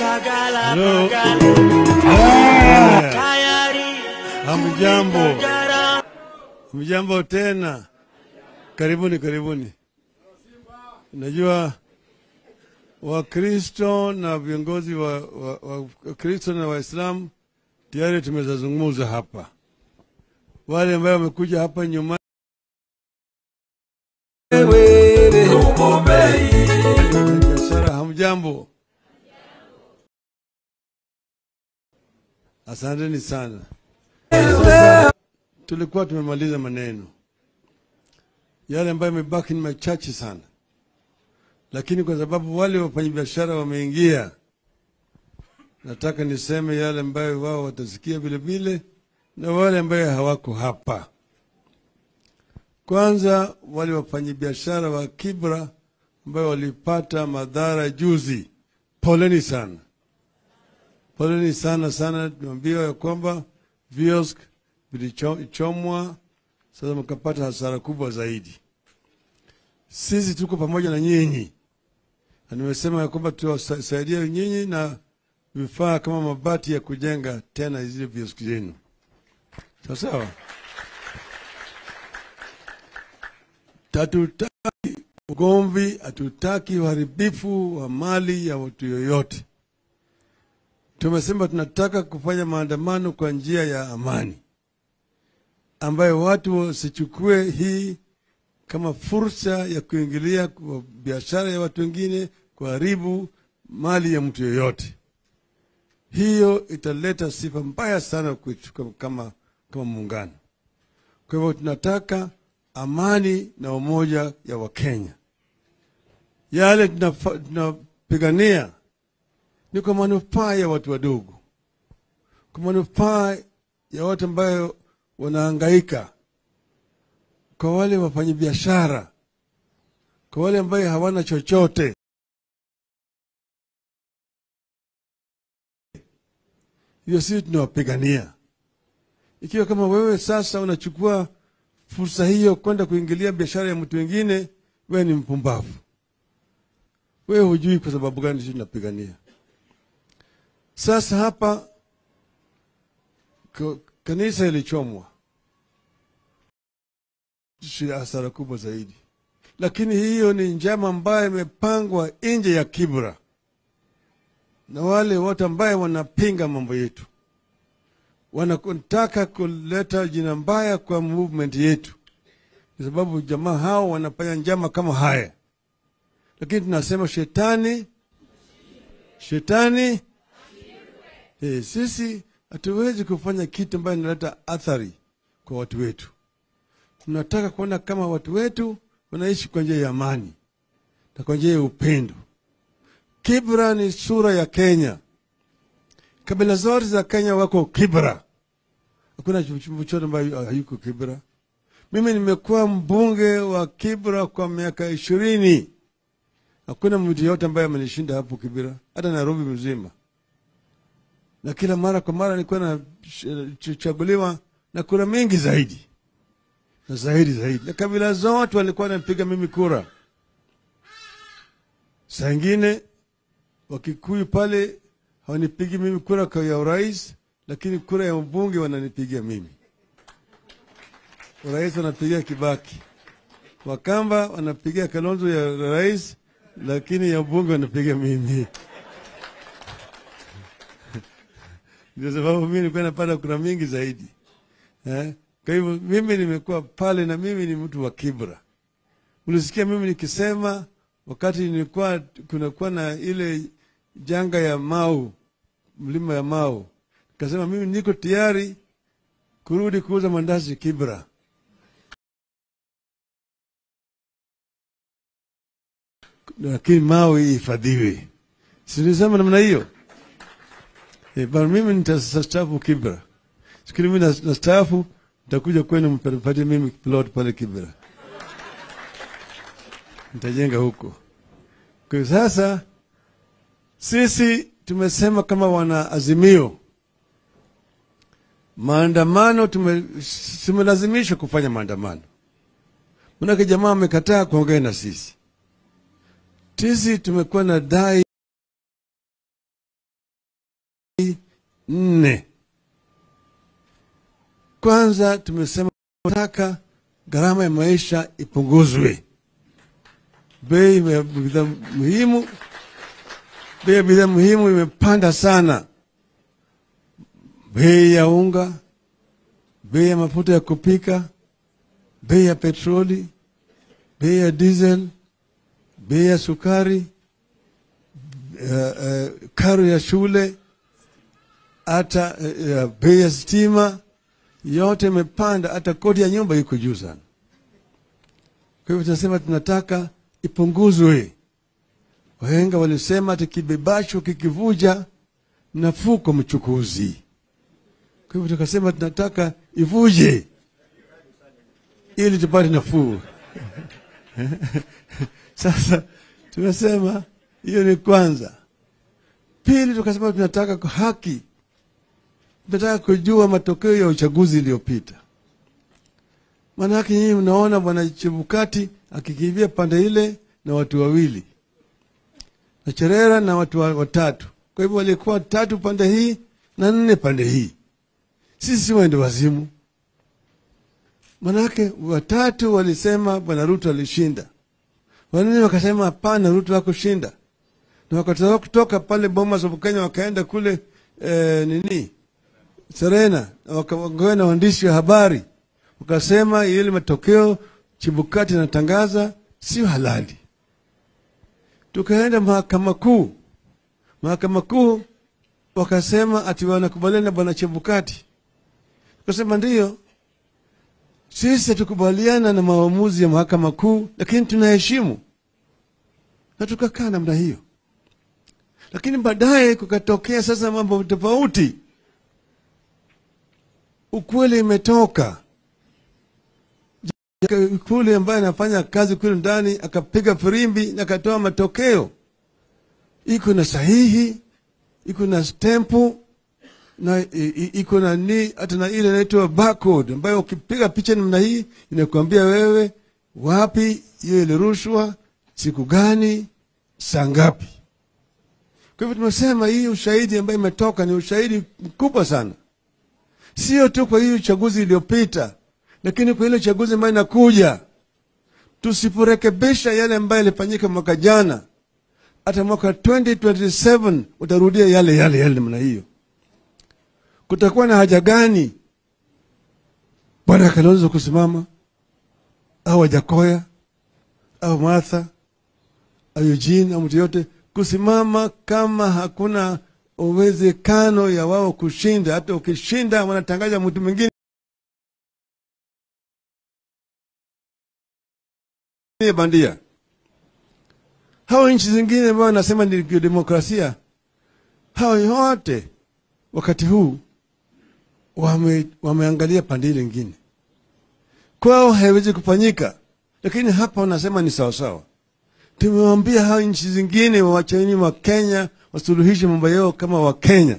Shagala Hello. Bagala Ah, tayari Hamjambo, jara hamjambo tena. Karibuni, karibuni. Najua Wakristo na viongozi wa wa- wa- Wakristo na Waislamu tayari tumezazungumza hapa. Wale ambao wamekuja hapa nyuma biashara, hamjambo. Asanteni sana. Sasa tulikuwa tumemaliza maneno yale ambayo yamebaki ni machache sana, lakini kwa sababu wale wafanyabiashara wameingia, nataka niseme yale ambayo wao watasikia vile vile na wale ambayo hawako hapa. Kwanza, wale wafanyabiashara wa Kibra ambayo walipata madhara juzi, poleni sana, poleni sana sana. Tumeambiwa ya kwamba viosk vilichomwa, sasa mkapata hasara kubwa zaidi. Sisi tuko pamoja na nyinyi, na nimesema ya kwamba tuwasaidia nyinyi na vifaa kama mabati ya kujenga tena zile vioski zenu, sawa sawa. Hatutaki ugomvi, hatutaki uharibifu wa mali ya watu yoyote. Tumesema tunataka kufanya maandamano kwa njia ya amani, ambayo watu wasichukue hii kama fursa ya kuingilia kwa biashara ya watu wengine, kuharibu mali ya mtu yoyote. Hiyo italeta sifa mbaya sana kwetu kama, kama, kama muungano. Kwa hivyo tunataka amani na umoja ya Wakenya. Yale tunafa- tunapigania ni kwa manufaa ya watu wadogo, kwa manufaa ya watu ambayo wanahangaika, kwa wale wafanyabiashara, kwa wale ambayo hawana chochote. Hiyo sisi tunawapigania. Ikiwa kama wewe sasa unachukua fursa hiyo kwenda kuingilia biashara ya mtu wengine, wewe ni mpumbavu. Wewe hujui kwa sababu gani sisi tunapigania. Sasa hapa ka- kanisa ilichomwa, shi- hasara kubwa zaidi, lakini hiyo ni njama ambayo imepangwa nje ya Kibra na wale wote ambaye wanapinga mambo yetu wanataka kuleta jina mbaya kwa movement yetu, kwa sababu jamaa hao wanafanya njama kama haya, lakini tunasema shetani, shetani eh, sisi hatuwezi kufanya kitu ambayo inaleta athari kwa watu wetu. Tunataka kuona kama watu wetu wanaishi kwa njia ya amani na kwa njia ya upendo. Kibra ni sura ya Kenya. Kabila zote za Kenya wako Kibra, hakuna chochote ambayo hayuko Kibra. Mimi nimekuwa mbunge wa Kibra kwa miaka ishirini. Hakuna mtu yote ambaye amenishinda hapo Kibra, hata Nairobi mzima, na kila mara kwa mara nilikuwa nachaguliwa na kura mingi zaidi na zaidi zaidi, na kabila zote walikuwa wanapiga mimi kura. Saa ingine Wakikuyu pale hawanipigi mimi kura kwa ya urais, lakini kura ya ubunge wananipigia mimi. Urais wanapigia Kibaki, Wakamba wanapigia Kalonzo ya rais, lakini ya ubunge wanapiga mimi. Ndio sababu mimi nilikuwa napata kura mingi zaidi eh? Kwa hivyo mimi nimekuwa pale na mimi ni mtu wa Kibra. Ulisikia mimi nikisema wakati nilikuwa kunakuwa na ile janga ya Mau, mlima ya Mau, nikasema mimi niko tayari kurudi kuuza mandazi Kibra. Lakini Mau ihifadhiwe, sinisema namna hiyo e, bana mimi nitastaafu Kibra. Sikili mimi nas- nastaafu, nitakuja kwenu mpatie mimi plot pale Kibra, nitajenga huko. Kwa hiyo sasa sisi tumesema kama wana Azimio, maandamano tume- tumelazimishwa kufanya maandamano, manake jamaa amekataa kuongea na sisi. Sisi tumekuwa na dai nne. Kwanza tumesema tunataka gharama ya maisha ipunguzwe, bei ya bidhaa muhimu, bei ya bidhaa muhimu imepanda sana, bei ya unga, bei ya mafuta ya kupika, bei ya petroli, bei ya diesel, bei ya sukari, uh, uh, karo ya shule, hata uh, bei ya stima yote imepanda, hata kodi ya nyumba iko juu sana. Kwa hivyo tunasema tunataka ipunguzwe. Wahenga walisema ati kibebacho kikivuja nafuu kwa mchukuzi. Kwa hivyo tukasema tunataka ivuje ili tupate nafuu. Sasa tumesema hiyo ni kwanza. Pili, tukasema tunataka kwa haki, tunataka kujua matokeo ya uchaguzi iliyopita. Maanake nyinyi mnaona bwana Chebukati akikimbia pande ile na watu wawili na Cherera na watu wa- watatu. Kwa hivyo walikuwa tatu pande hii na nne pande hii. Sisi si waende wazimu. Manake watatu walisema bwana Ruto alishinda, wanne wakasema hapana, Ruto hakushinda, na wakatoka kutoka pale Bomas of Kenya wakaenda kule eh, nini Serena, na wakaongea na waandishi wa habari, wakasema ile matokeo Chibukati anatangaza sio halali. Tukaenda mahakama kuu, mahakama kuu wakasema ati wanakubaliana na bwana Chebukati. Tukasema ndiyo, sisi hatukubaliana na maamuzi ya mahakama kuu, lakini tunaheshimu, na tukakaa namna hiyo. Lakini baadaye kukatokea sasa mambo tofauti, ukweli imetoka kule ambaye anafanya kazi kule ndani akapiga firimbi na akatoa matokeo, iko na sahihi, iko na stempu na i- i- iko na ni hata na ile inaitwa barcode ambayo ukipiga picha namna hii inakuambia wewe wapi hiyo ilirushwa, siku gani, saa ngapi. Kwa hivyo tumesema hii ushahidi ambayo imetoka ni ushahidi mkubwa sana, sio tu kwa hii uchaguzi iliyopita, lakini kwa ile uchaguzi ambayo inakuja. Tusiporekebisha yale ambayo yalifanyika mwaka jana, hata mwaka 2027 utarudia yale yale yale namna hiyo. Kutakuwa na haja gani bwana Kalonzo kusimama au Wajakoya au Martha au Eugene au mtu yote kusimama kama hakuna uwezekano ya wao kushinda? Hata ukishinda wanatangaza mtu mwingine bandia. Hao nchi zingine ambao wanasema ni demokrasia, hao yote wakati huu wame, wameangalia pande ile ingine, kwao haiwezi kufanyika, lakini hapa wanasema ni sawasawa. Tumewambia hao nchi zingine wawacheni wa Kenya wasuluhishe mambo yao kama Wakenya.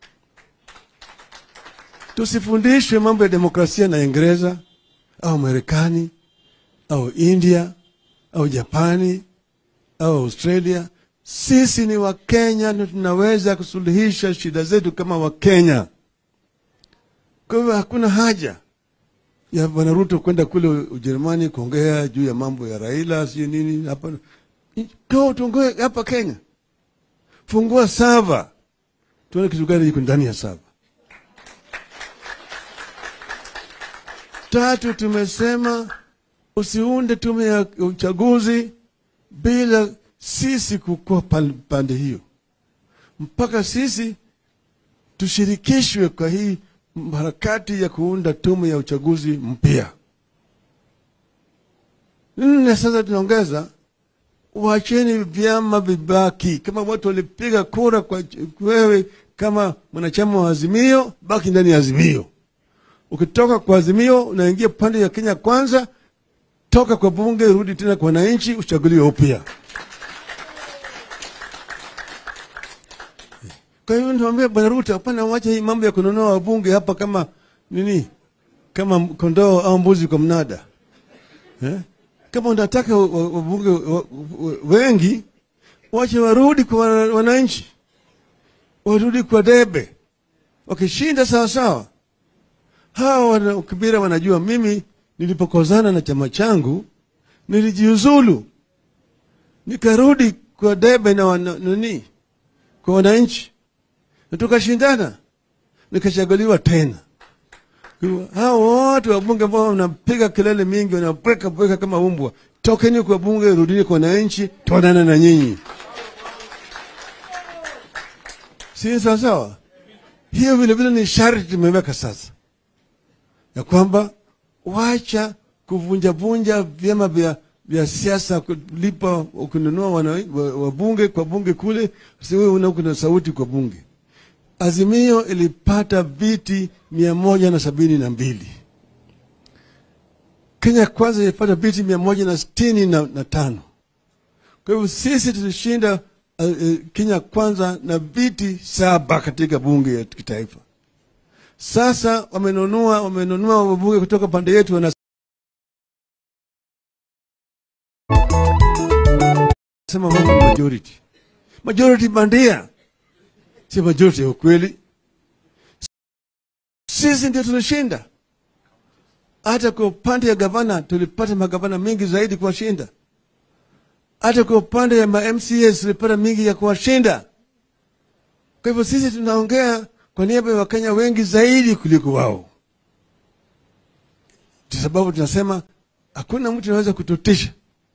Tusifundishwe mambo ya demokrasia na Uingereza au Marekani au India au Japani au Australia. Sisi ni Wakenya na tunaweza kusuluhisha shida zetu kama Wakenya. Kwa hivyo hakuna haja ya Bwana Ruto kwenda kule Ujerumani kuongea juu ya mambo ya Raila sijui nini. Hapa ko tuongee hapa Kenya, fungua sava tuone kitu gani iko ndani ya sava. Tatu, tumesema usiunde tume ya uchaguzi bila sisi kukuwa pan- pande hiyo, mpaka sisi tushirikishwe kwa hii harakati ya kuunda tume ya uchaguzi mpya. Nne, sasa tunaongeza, wacheni vyama vibaki. Kama watu walipiga kura kwa wewe kama mwanachama wa Azimio, baki ndani ya Azimio. Ukitoka kwa Azimio unaingia pande ya Kenya Kwanza, toka kwa bunge, rudi tena kwa wananchi, uchaguliwe upya. Kwa hiyo niwaambia Bwana Ruto, hapana, wacha hii mambo ya kununua wabunge hapa kama nini, kama kondoo au mbuzi kwa mnada eh? Kama unataka wa- wa- wabunge wa- wa- wengi, wache warudi kwa wana- wananchi, warudi kwa debe, wakishinda sawa sawa. Hawa wana Kibira wanajua mimi nilipokozana na chama changu nilijiuzulu, nikarudi kwa debe na wana, nani kwa wananchi na tukashindana, nikachaguliwa tena. Hao wote wabunge ambao wanapiga kelele mingi, wanabweka bweka kama umbwa, tokeni kwa bunge, rudini kwa wananchi, tuonane na nyinyi. Si sawa sawa? Hiyo vile vile ni sharti tumeweka sasa, ya kwamba wacha kuvunjavunja vyama vya vya siasa, kulipa kununua wabunge kwa bunge kule, siwe una kuna sauti kwa bunge. Azimio ilipata viti mia moja na sabini na mbili. Kenya Kwanza ilipata viti mia moja na sitini na, na tano. Kwa hivyo sisi tulishinda uh, uh, Kenya Kwanza na viti saba katika bunge ya kitaifa. Sasa wamenunua wamenunua wabunge kutoka pande yetu wana sema mambo majority. Majority bandia. Si majority ya ukweli. Sisi ndio tulishinda. Hata kwa upande ya gavana tulipata magavana mengi zaidi kuwashinda. Hata kwa upande ya ma MCAs tulipata mingi ya kuwashinda. Kwa hivyo sisi tunaongea kwa niaba ya Wakenya wengi zaidi kuliko wao, kwa sababu tunasema hakuna mtu anaweza kututisha.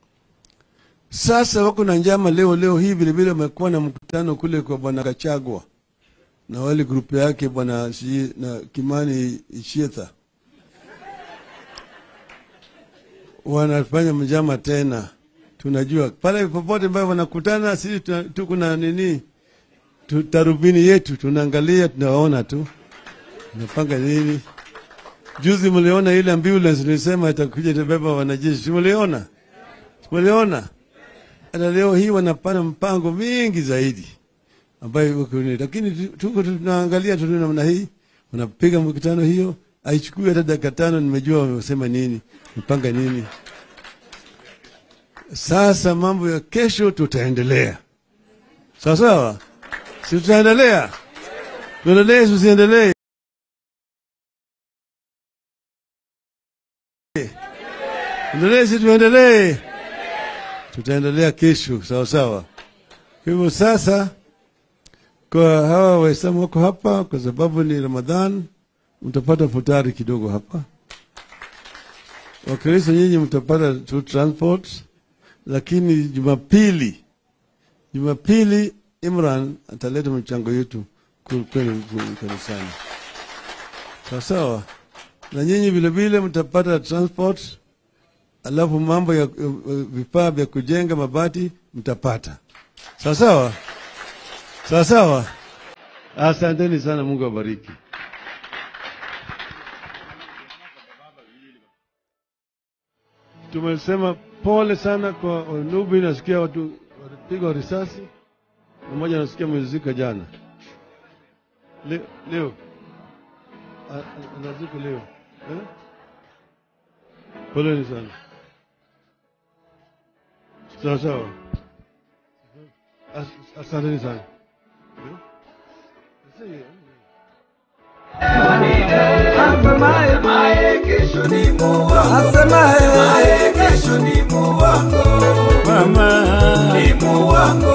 Sasa wako na njama leo leo hii vile vile wamekuwa na mkutano kule kwa bwana Gachagua na wale grupu yake bwana si, na Kimani Ichietha wanafanya mjama tena. Tunajua pale popote ambayo wanakutana, sisi tuko na nini, tarubini yetu, tunaangalia, tunawaona tu tunapanga nini. Juzi mliona ile ambulance nilisema itakuja itabeba wanajeshi, mliona, mliona hata leo hii wanapana mpango mingi zaidi ambayo iko ni, lakini tuko tunaangalia tu namna hii, wanapiga mkutano hiyo, haichukui hata dakika tano, nimejua wamesema nini, mpanga nini. Sasa mambo ya kesho tutaendelea, sawa sawa, si tutaendelea, tuendelee, tusiendelee? Endelee, si tuendelee? Tutaendelea kesho, sawa sawa. Kwa hivyo sasa, kwa hawa Waislamu wako hapa, kwa sababu ni Ramadhan, mtapata futari kidogo hapa. Wakristo nyinyi mtapata tu transport, lakini Jumapili, Jumapili Imran ataleta mchango yetu kwenu kanisani, sawa sawa. Na nyinyi vilevile mtapata transport alafu mambo ya vifaa vya kujenga mabati mtapata. Sawa sawa, sawa sawa. Asanteni sana, Mungu awabariki. Tumesema pole sana kwa Wanubi, nasikia watu walipigwa risasi, mmoja nasikia amezika jana, leo, leo. anazika leo eh? Poleni sana. Sawa sawa, asanteni sana. Asemaye kesho ni muongo, asemaye kesho ni muongo, mama ni muongo,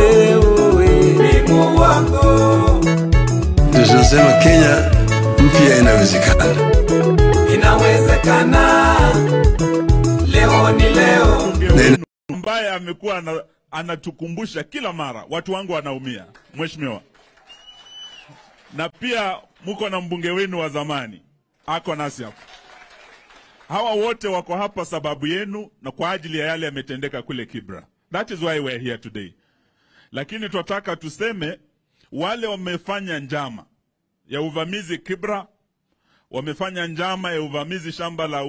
ni muongo. Tunasema Kenya mpya inawezekana, inawezekana. Leo ni leo ambaye amekuwa ana, anatukumbusha kila mara, watu wangu wanaumia, mheshimiwa. Na pia muko na mbunge wenu wa zamani ako nasi hapa. Hawa wote wako hapa sababu yenu na kwa ajili ya yale yametendeka kule Kibra. That is why we're here today. Lakini tunataka tuseme wale wamefanya njama ya uvamizi Kibra, wamefanya njama ya uvamizi shamba la